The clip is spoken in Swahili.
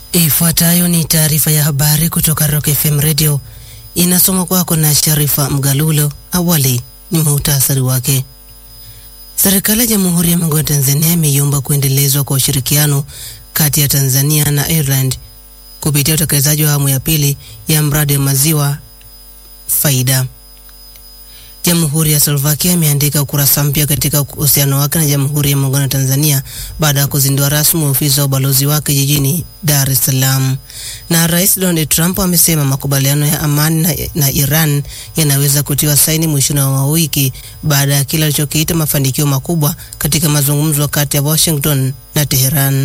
Ifuatayo ni taarifa ya habari kutoka Rock FM Radio, inasoma kwako na Sharifa Mgalulo. Awali ni muhtasari wake. Serikali ya Jamhuri ya Muungano wa Tanzania imeiomba kuendelezwa kwa ushirikiano kati ya Tanzania na Ireland kupitia utekelezaji wa awamu ya pili ya mradi wa maziwa Faida. Jamhuri ya Slovakia imeandika ukurasa mpya katika uhusiano wake na Jamhuri ya Muungano wa Tanzania baada ya kuzindua rasmi ofisi wa ubalozi wake jijini Dar es Salaam. Na Rais Donald Trump amesema makubaliano ya amani na, na Iran yanaweza kutiwa saini mwishoni mwa wiki baada ya kile alichokiita mafanikio makubwa katika mazungumzo kati ya Washington na Teheran.